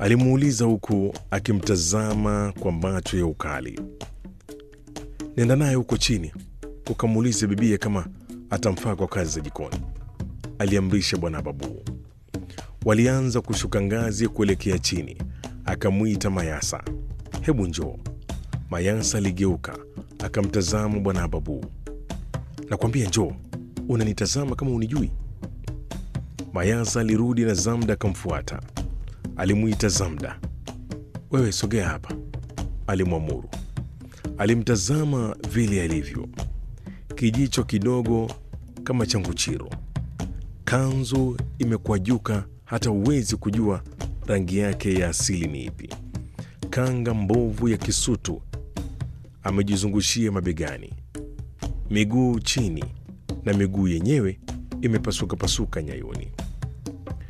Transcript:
alimuuliza huku akimtazama kwa macho ya ukali. Nenda naye huko chini ukamuulize bibie kama atamfaa kwa kazi za jikoni, aliamrisha bwana Babu. Walianza kushuka ngazi kuelekea chini. Akamwita Mayasa, hebu njoo. Mayasa aligeuka akamtazama bwana Babu. Nakwambia njoo, unanitazama kama unijui? Mayasa alirudi na Zamda akamfuata. Alimwita Zamda, wewe sogea hapa, alimwamuru. Alimtazama vile alivyo, kijicho kidogo kama cha nguchiro, kanzu imekwajuka, hata huwezi kujua rangi yake ya asili ni ipi. Kanga mbovu ya kisutu amejizungushia mabegani, miguu chini, na miguu yenyewe imepasuka pasuka nyayoni.